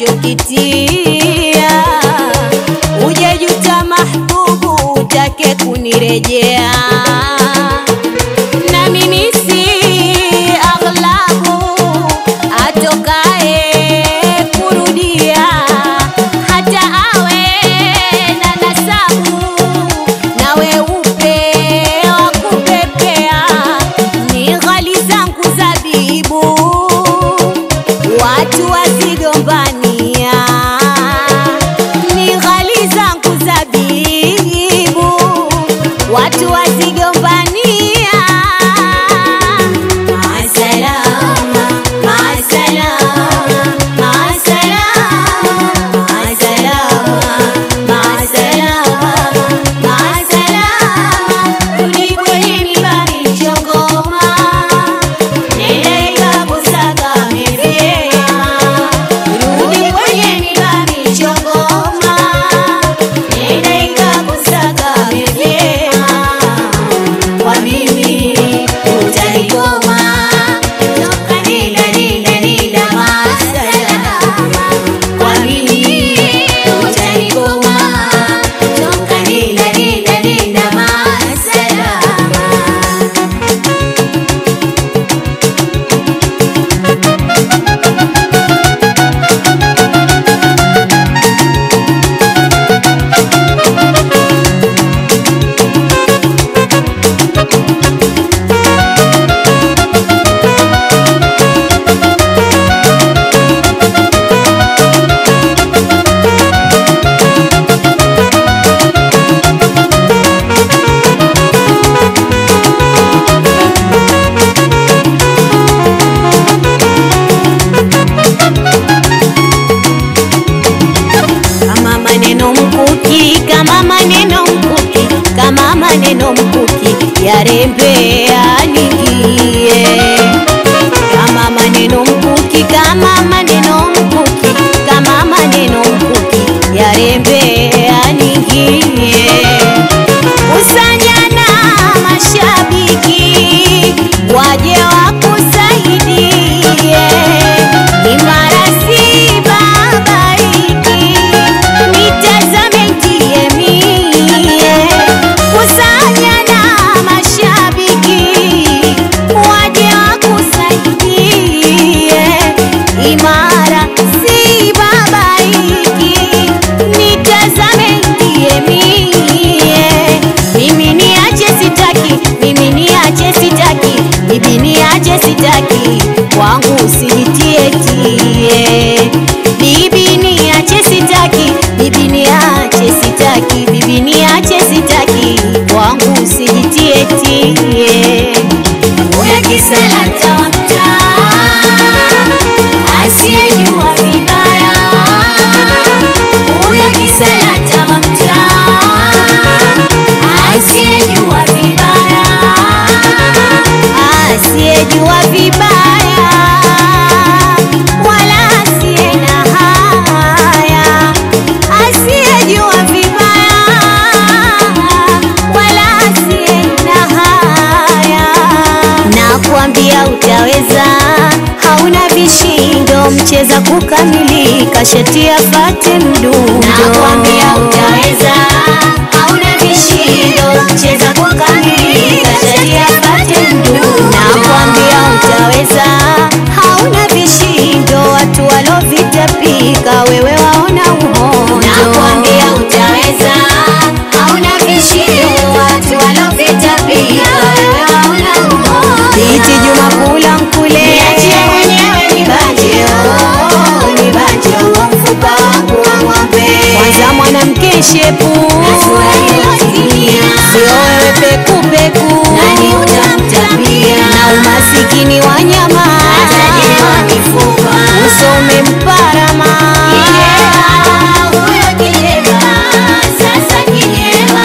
unachokitia, ujejuta mahbubu, utake kunirejea na mimi si aghlabu atokae kurudia, hata awe na nasabu na weupe wa kupepea, ni ghali zangu zabibu, watu wazigombania, ni ghali zangu zabibu, watu wazigombania. Maasalama, maasalama, maasalama, maasalama, maasalama, maasalama. Rudi kwenye miba michongoma, nenda ikakusagame vyema. Rudi kwenye miba michongoma, nenda ikakusagame vyema kwa mimi utaikoma toka nila nila nila masalama kwa mimi utaikoma toka nila nila nila masalama kama maneno mkuki, kama maneno mkuki, kama maneno mkuki yarembe yaningie. Kama maneno mkuki, kama maneno mkuki, kama maneno mkuki yarembe yaningie. Kusanyana mashabiki waje wakusaidie, imara si babaiki, nitazame ndiye mie. Kusanyana mashabiki waje wakusaidie, imara si babaiki, nitazame ndiye mie. Mimi niache sitaki, mimi niache sitaki, bibi niache sitaki, kwangu usinitie tie. Bibi niache sitaki, bibi niache sitaki, bibi niache sitaki, kwangu usinitie tie. Uya kisalata wa mtaa, asiyejua vibaya. Uya kisalata wa mtaa, asiyejua vibaya, asiyejua vibaya, wala asiye na haya, asiyejua vibaya, wala asiye na haya. Nakwambia utaweza, hauna vishindo, mcheza kukamilika, shati afate mdundo. Nakwambia utaweza, hauna vishindo, mcheza kukamilika, shati afate mdundo. Nakwambia utaweza, hauna vishindo, watu walovitapika, wewe waona uhondo. Nakwambia utaweza, hauna vishindo, watu walovitapika, wewe waona uhondo. Biti Juma kula mkule, niachie mwenyewe nibanje, oh, nibanje, oh, mfupa wangu wa ng'ombe. Kwanza mwanamke shepu, sio wewe peku peku, nani utamtapia? Na umasikini wa nyama, usome mparama huyo kijema, sasa kijema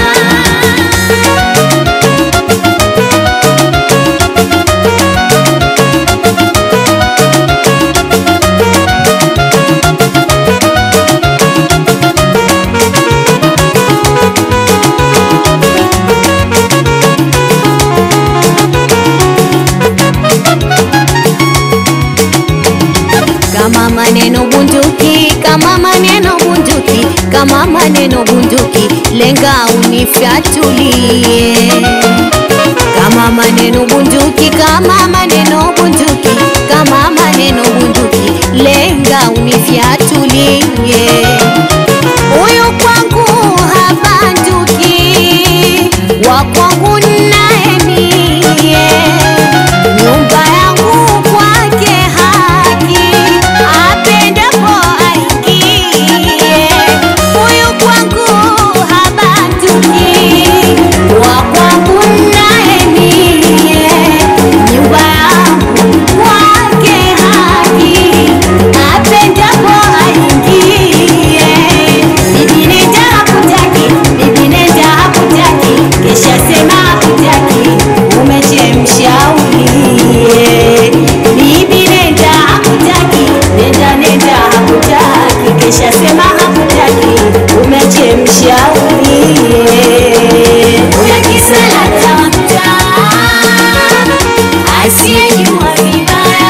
kama maneno bunduki, kama maneno bunduki, kama maneno bunduki, lenga unifyatulie kama maneno bunduki, kama maneno bunduki, kama maneno bunduki, lenga unifyatulie. Huyu kwangu habanduki, wa kwangu naye mie, nyumba yangu kwake haki, apendapo aingie. Huyu kwangu habanduki, wa kwangu naye mie, nyumba yangu kwake haki, apendapo aingie. Bibi nenda hakutaki, bibi nenda hakutaki, kesha sema hakutaki, umechemsha ulie. Bibi nenda hakutaki, nenda nenda hakutaki, kesha sema hakutaki, umechemsha ulie. Huyo kisalata wa mtaa, asiyejua vibaya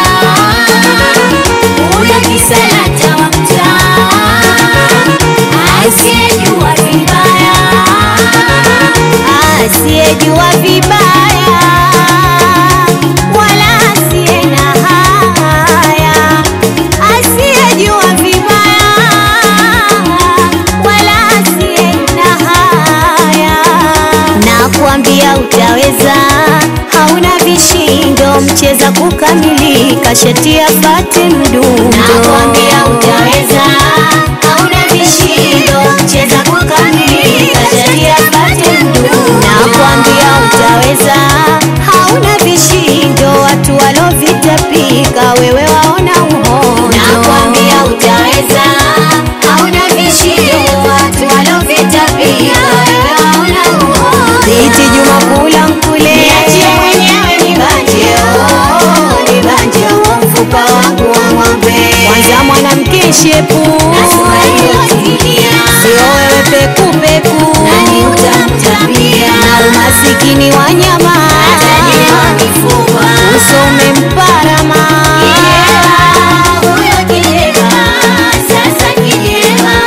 huyo kisalata wa mtaa asiyejua vibaya, asiyejua vibaya, wala asiye na haya, asiyejua vibaya, wala asiye na haya. Nakwambia utaweza, hauna vishindo, mcheza kukamilika, shati afate mdundo. Nakwambia utaweza, hauna vishindo, mcheza kukamilika, shati afate mdundo. Nakwambia utaweza, hauna vishindo, watu walovitapika, wewe waona uhondo. Nakwambia utaweza, hauna vishindo, watu walovitapika, wewe waona uhondo. Biti Juma kula mkule, niachie mwenyewe nibanje, oh, nibanje huo mfupa wangu wa ng'ombe. Kwanza mwanamke shepu, sio wewe peku peku, nani utamtambia? Na umasikini wa nyama, uso umemparama. Huyo kilema, sasa kilema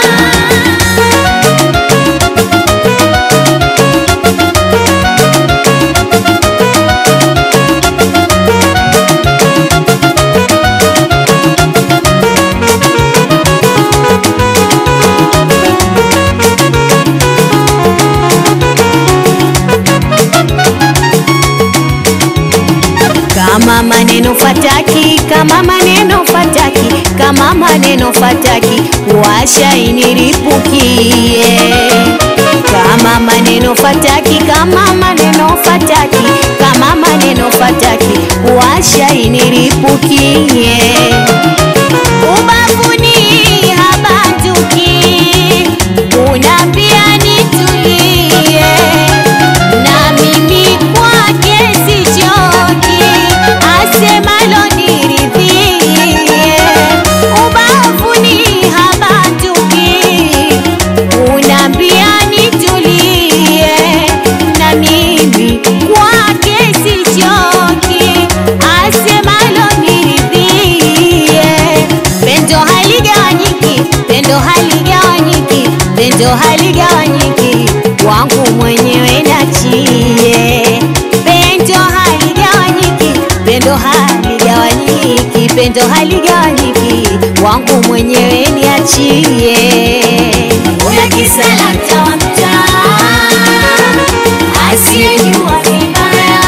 kama maneno fataki, kama maneno fataki, kama maneno fataki, washa iniripukie. Kama maneno fataki, kama maneno fataki, kama maneno fataki, washa iniripukie. Ubavuni habanduki, unambia nitulie na mimi kwake sichoki, asemalo niridhie. Ubavuni habanduki, unambia nitulie, na mimi kwake sichoki, asemalo niridhie. Pendo haligawanyiki, pendo haligawanyiki, pendo haligawanyiki, wangu mwenyewe nachie. Pendo haligawanyiki, pendo haligawanyiki, pendo haligawanyiki, wangu mwenyewe niachie. Huyo kisalata wa mtaa asiyejua vibaya,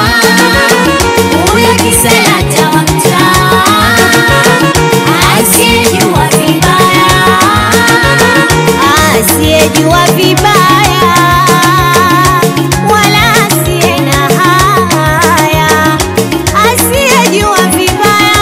huyo kisalata wa mtaa asiyejua vibaya, asiyejua vibaya, wala asiye na haya, asiyejua vibaya,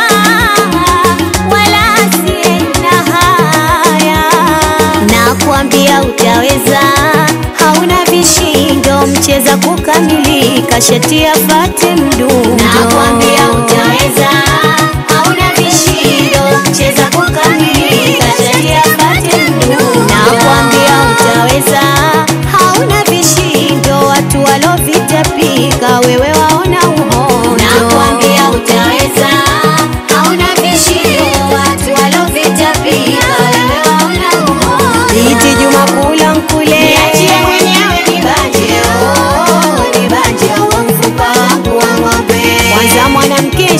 wala asiye na haya. Nakwambia utaweza, hauna vishindo, mcheza kukamilika, shati afate mdundo. Nakwambia utaweza, hauna vishindo, mcheza kukamilika, shati afate mdundo. Nakwambia utaweza, hauna vishindo, watu walovitapika, wewe waona uhondo. Nakwambia utaweza, hauna vishindo, watu walovitapika,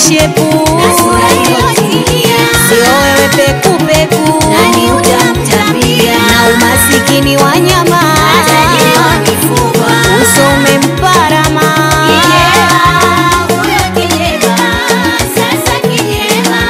shepu na sura iliyotimia. sio wewe pekupeku Nani utamtambia? na umasikini wa nyama Tajiri wa mifupa. uso umemparama Kijeba, huyo kijeba, sasa kijeba.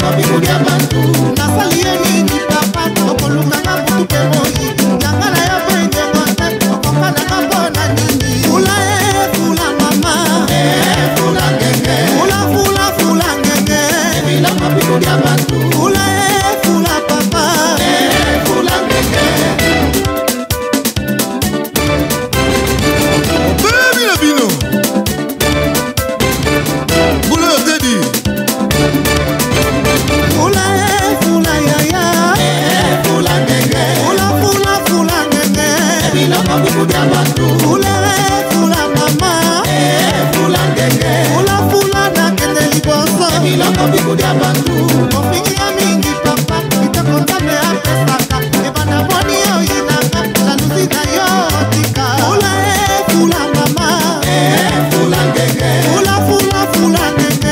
nasali ye nini papa okolukanga butu mpe moi yanga na yo boyengengo te okokananga mpo na nini fula e fula mama fula fula fula ngenge fula e fula papa Baby na bino Boulot Teddy fula e fula yaya fula fula fula ngenge fula e fula mama fula fula nakende liboso ofingi ya mingi papa kitoko nzambe apesaka ebanda moni oyinaka jalusi na yo otika fula e fula mama fula fula fula ngenge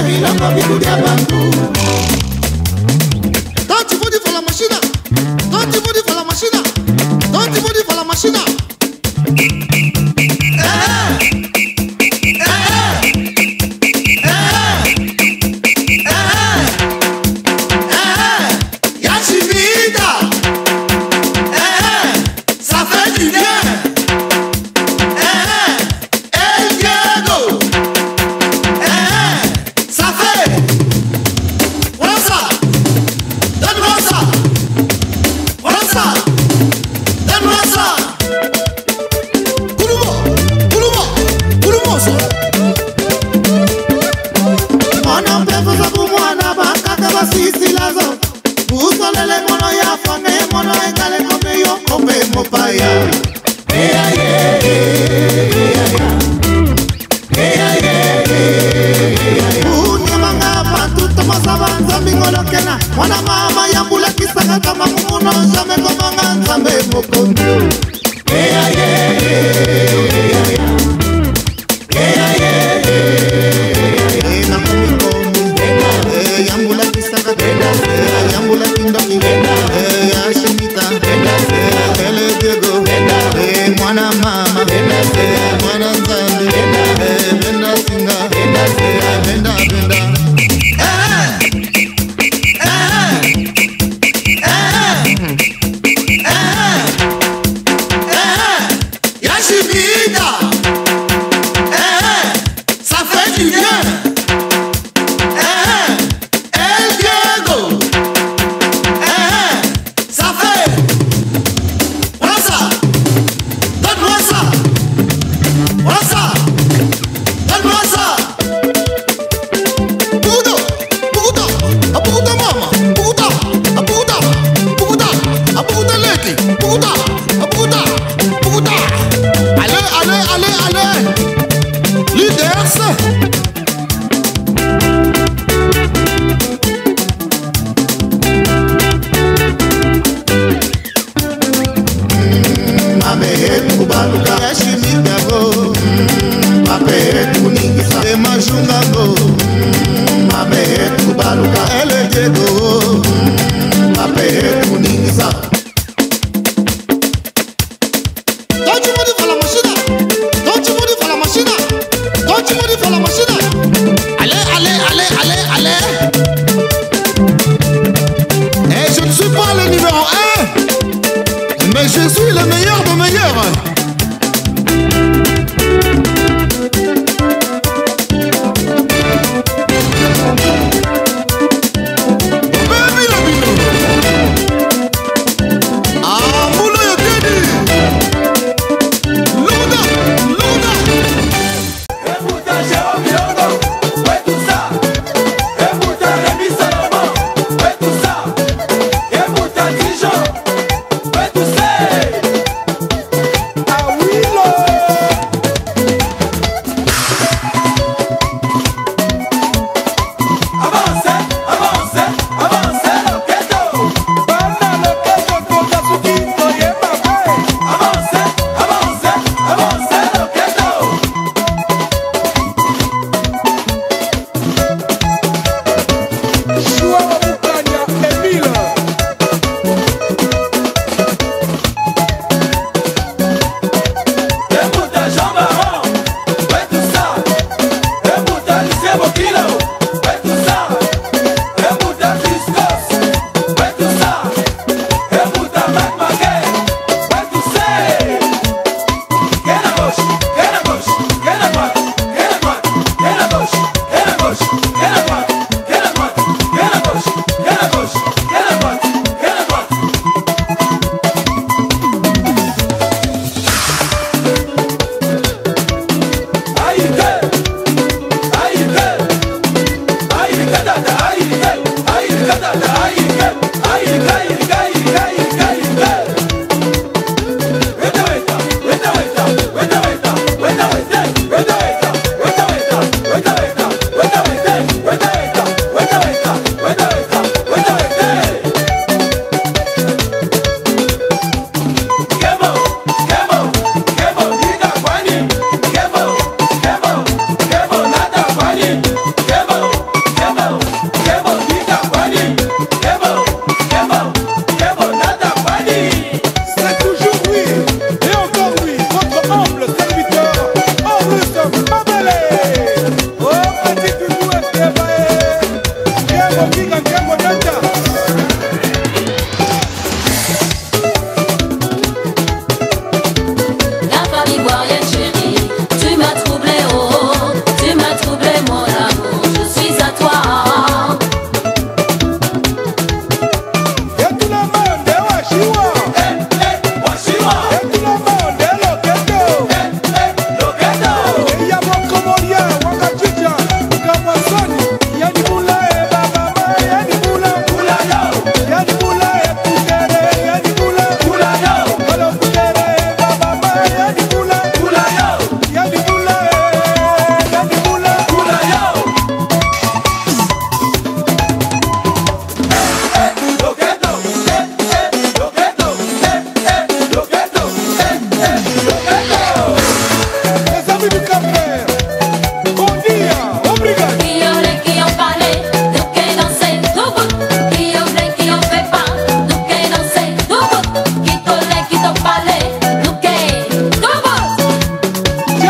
Don't you body for la machine Don't you body for la machine Don't you body for la machine Yachivida Ça fait du bien El Diego Ça fait Voilà ça Donne-moi ça Voilà ça Donne-moi ça Kouloumo Kouloumo Kouloumo ça mwana mpepo zabu mwana bakaka basisilazo usolele mono ya fone mono engale kombe yo kombe mopaya unyamanga bantu tomasaba nzambi ngolokena mwana mama yambulakisaka kama mumuno jame komanga nzambe mokonzi yambulakisaka yambulaki ndoki yashimita elediego mwana mama mwana nzambe benda singa benda benda Yachivida Ça fait du bien El Diego Ça fait Voilà ça Donne-moi ça Voilà ça Donne-moi ça Puta Puta Puta mama Puta Puta Puta Puta leki Puta Puta Puta Allez, allez, allez, allez Leaders mamehetukubaluka yashimitago mapehetukuningisa emajungango mamehetukubaluka elejego mapehetukuningisa Don't you money for la machine Don't you money for la machine Don't you money for la machine Allez, allez, allez, allez, allez Et je ne suis pas le numéro 1 Mais je suis le meilleur des meilleurs Baby La famille ivoirienne chérie, tu m'as troublé, oh, tu m'as troublé mon amour, je suis à toi. Qui ont les qui ont parlé, nous qui dansé, tout bout. Qui ont les qui ont fait pas, nous qui dansé, tout bout. Qui t'ont les qui t'ont parlé, nous qui, tout bout.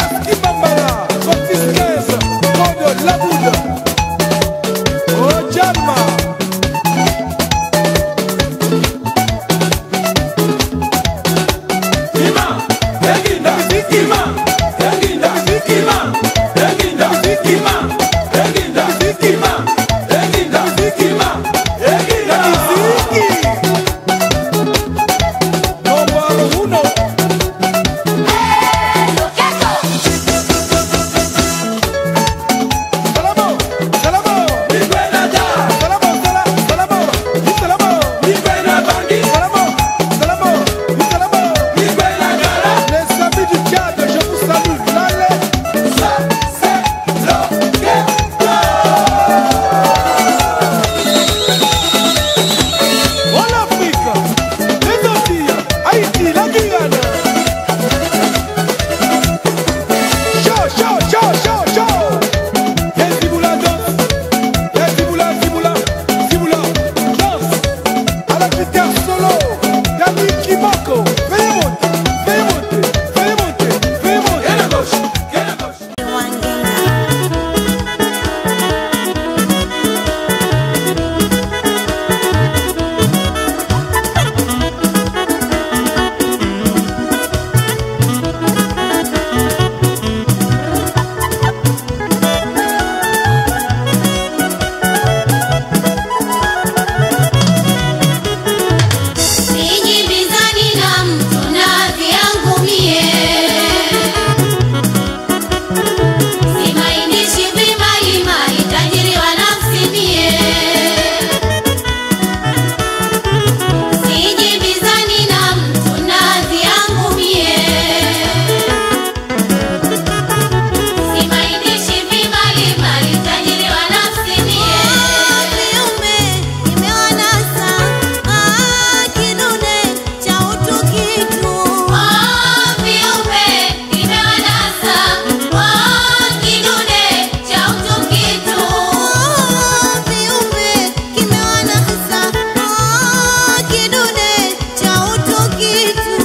Sijibizani na mtu na vyangu mie, simainishi vimalimali, tajiri wa nafsi mie. Sijibizani na mtu na vyangu mie, simainishi vimalimali, tajiri wa nafsi mie. Viumbe kimewanasa, ah, kidude cha utu kitu. Viumbe kimewanasa, kidude cha utu kitu. Ah, viumbe kimewanasa, ah, kidude cha utu kitu.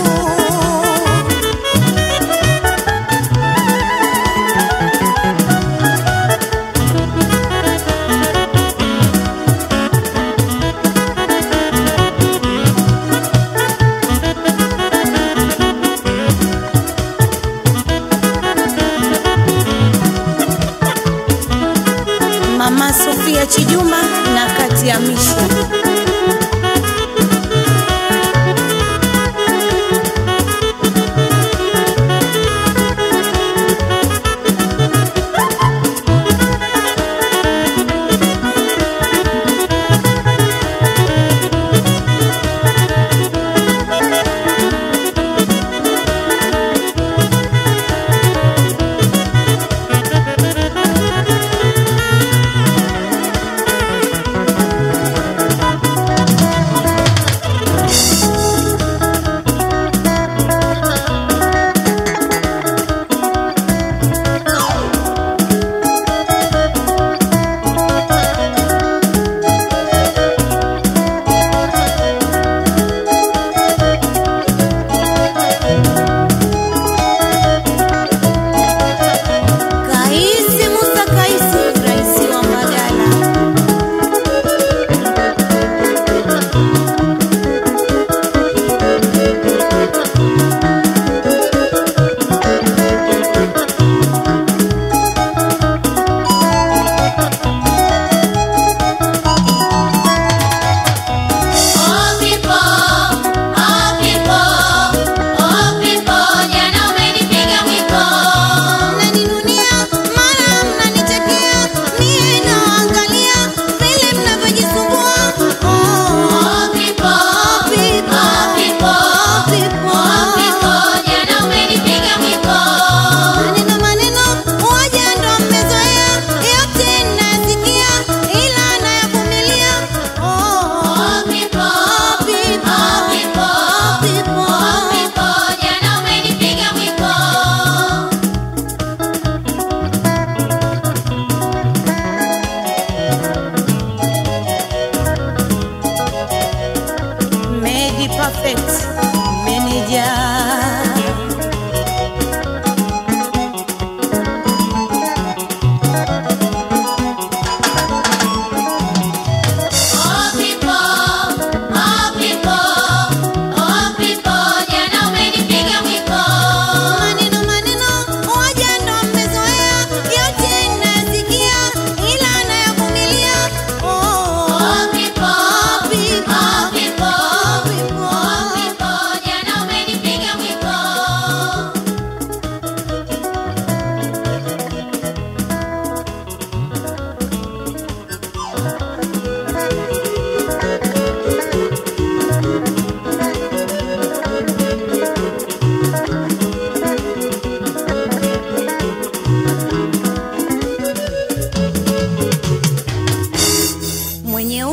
Mama Sofia Chijuma na kati ya Mishi.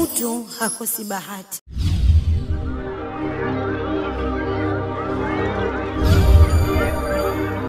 mtu hakosi bahati.